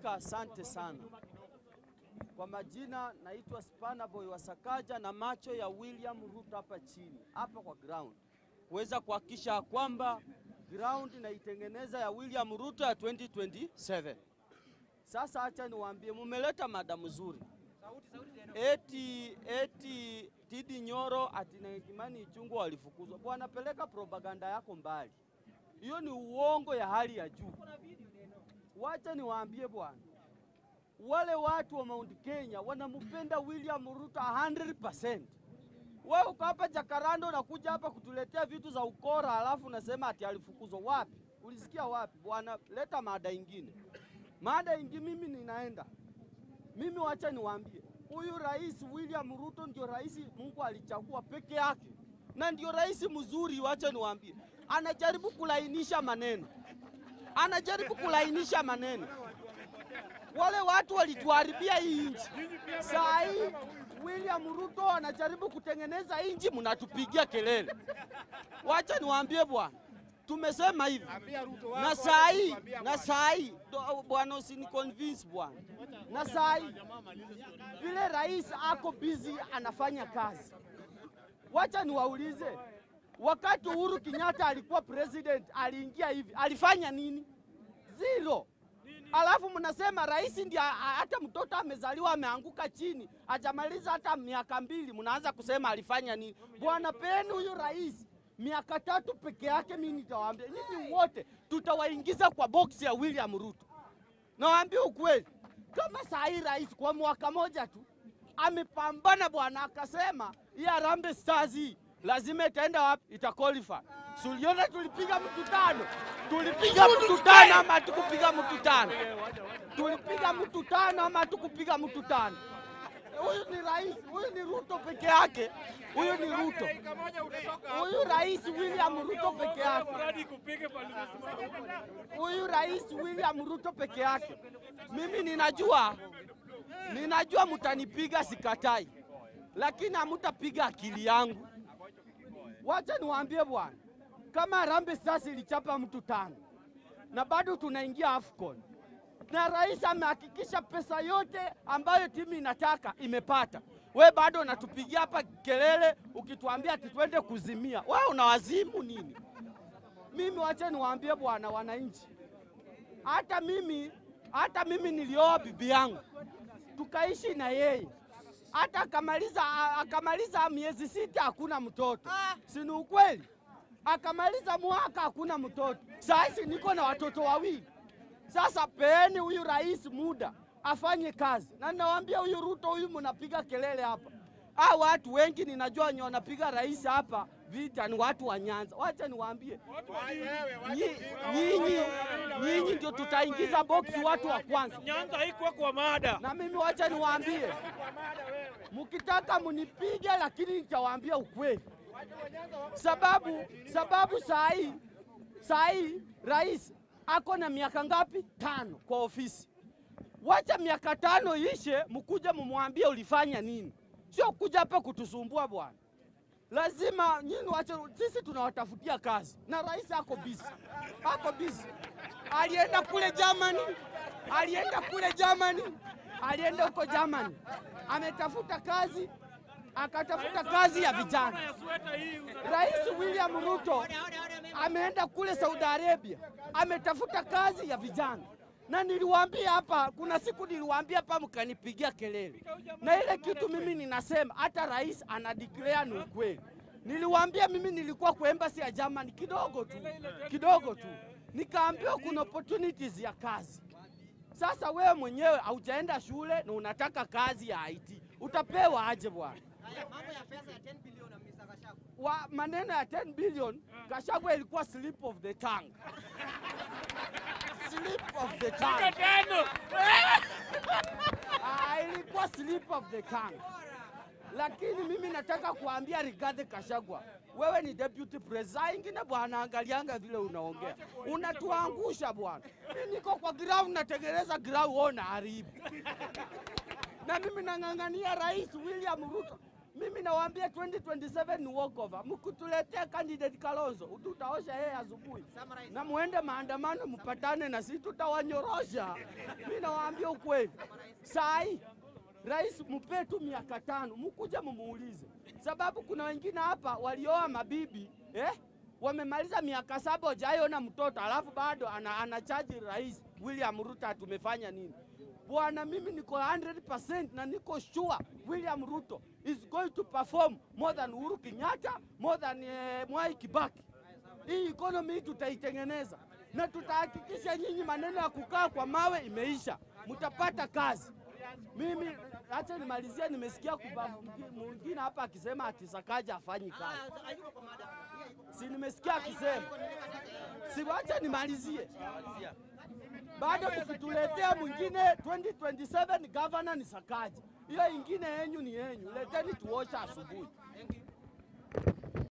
Spika, asante sana. Kwa majina naitwa Spana Boy wa Sakaja na macho ya William Ruto hapa chini hapa kwa ground, kuweza kuhakikisha kwamba ground naitengeneza ya William Ruto ya 2027. Sasa acha niwaambie, mumeleta mada mzuri eti eti Tidi Nyoro ati na Kimani Ichung'wah walifukuzwa. Bwana, peleka propaganda yako mbali, hiyo ni uongo ya hali ya juu. Wacha niwaambie bwana, wale watu wa Mount Kenya wanampenda William Ruto 100%. Wewe uko hapa Jakaranda unakuja hapa kutuletea vitu za ukora, alafu unasema ati alifukuzwa. Wapi? Ulisikia wapi? Bwana, leta mada ingine, mada ingine. Mimi ninaenda mimi, wacha niwaambie, huyu rais William Ruto ndio rais Mungu alichagua peke yake, na ndio rais mzuri. Wacha niwaambie, anajaribu kulainisha maneno, anajaribu kulainisha maneno wale watu walituharibia hii nchi. Saa hii William Ruto anajaribu kutengeneza nchi, mnatupigia kelele. Wacha niwaambie bwana, tumesema hivi na saa hii na saa hii do- bwana, usini convince bwana, na saa hii vile rais ako busy anafanya kazi. Wacha niwaulize, wakati Uhuru Kenyatta alikuwa president, aliingia hivi, alifanya nini? Zero. Alafu mnasema rais ndiye a- a- hata mtoto amezaliwa ameanguka chini hajamaliza hata miaka mbili, mnaanza kusema alifanya nini? Bwana, peni huyu rais miaka tatu peke yake, mimi nitawaambia nyinyi wote tutawaingiza kwa boksi ya William Ruto. Nawaambia ukweli, kama saa hii rais kwa mwaka moja tu amepambana bwana, akasema hii Harambee Stars hii lazima itaenda wapi? Ita qualify. Suliona tulipiga mtu tano, tulipiga mtu tano ama tukupiga mtu tano? Tulipiga mtu tano ama tukupiga mtu tano? Huyu ni rais, huyu ni Ruto peke yake, huyu ni Ruto, huyu rais William Ruto peke yake huyu rais William Ruto peke yake. Mimi ninajua, ninajua mtanipiga, sikatai, lakini hamutapiga akili yangu. Wacha niwaambie bwana, kama Harambee Stars ilichapa mtu tano na bado tunaingia AFCON na rais amehakikisha pesa yote ambayo timu inataka imepata, we bado unatupigia hapa kelele ukituambia ati twende kuzimia. We unawazimu nini? Mimi wacha niwaambie bwana wananchi, hata mimi hata mimi nilioa bibi yangu tukaishi na yeye, hata akamaliza akamaliza miezi sita hakuna mtoto, si ni ukweli? Akamaliza mwaka hakuna mtoto. Sasa niko na watoto wawili. Sasa peeni huyu rais muda afanye kazi, na ninawaambia huyu Ruto huyu mnapiga kelele hapa, ah, watu wengi ninajua wenye wanapiga rais hapa vita ni watu wa Nyanza. Wacha niwaambie Nyi- nyinyi nyinyi ndio tutaingiza boksi watu wa kwanza, Nyanza haikuwa kwa mada. na mimi wacha niwaambie, mkitaka munipige, lakini nitawaambia ukweli, sababu sababu saa hii saa hii rais ako na miaka ngapi? Tano kwa ofisi. Wacha miaka tano ishe, mkuja mumwambie ulifanya nini, sio kuja hapa kutusumbua bwana. Lazima nyinyi wache, sisi tunawatafutia kazi na rais ako busy, ako busy. Alienda kule Germany, alienda kule Germany, alienda huko Germany, ametafuta kazi, akatafuta kazi ya vijana. Ya sweta hii Rais William Ruto ameenda kule Saudi Arabia, ametafuta kazi ya vijana, na niliwaambia hapa, kuna siku niliwaambia hapa mkanipigia kelele, na ile kitu mimi ninasema hata rais ana declare ni ukweli. Niliwaambia mimi nilikuwa kwa embassy ya Germany kidogo tu kidogo tu, nikaambiwa kuna opportunities ya kazi. Sasa wewe mwenyewe haujaenda shule na unataka kazi ya IT, utapewa aje bwana? Haya, mambo ya pesa ya 10 bilioni na Mr. Gachagua. wa maneno ya 10 billion Gachagua ilikuwa slip of the tongue. slip of the tongue. tano. Ah, ilikuwa slip of the tongue. Lakini mimi nataka kuambia Rigathi Gachagua, wewe ni deputy president. Saa ingine bwana, angalianga vile unaongea, unatuangusha bwana. Mimi niko kwa ground natengeneza ground, wewe unaharibu. Na mimi nang'ang'ania Rais William Ruto. Mimi nawaambia 2027 ni walkover. Mkutuletea candidate Kalonzo, tutaosha yeye asubuhi Summarize. na muende maandamano mpatane na sisi, tutawanyorosha. Mimi nawaambia ukweli. Sai rais mpe tu miaka tano, mkuja mumuulize, sababu kuna wengine hapa walioa mabibi eh? wamemaliza miaka saba hajaiona mtoto, alafu bado ana, anachaji rais William Ruto tumefanya nini? Bwana, mimi niko 100% na niko sure William Ruto is going to perform more than Uhuru Kenyatta, more than eh, Mwai Kibaki. Hii economy hii tutaitengeneza na tutahakikisha nyinyi maneno ya kukaa kwa mawe imeisha, mtapata kazi. Mimi acha nimalizie, nimesikia kuba- mwingine hapa akisema ati Sakaja afanyi kazi, Ah, hayuko kwa mada. Hii hayuko. si nimesikia akisema, si wacha nimalizie bado tukituletea mwingine 2027 governor ni Sakaja, hiyo ingine yenyu ni yenyu, leteni tuosha asubuhi. Thank you.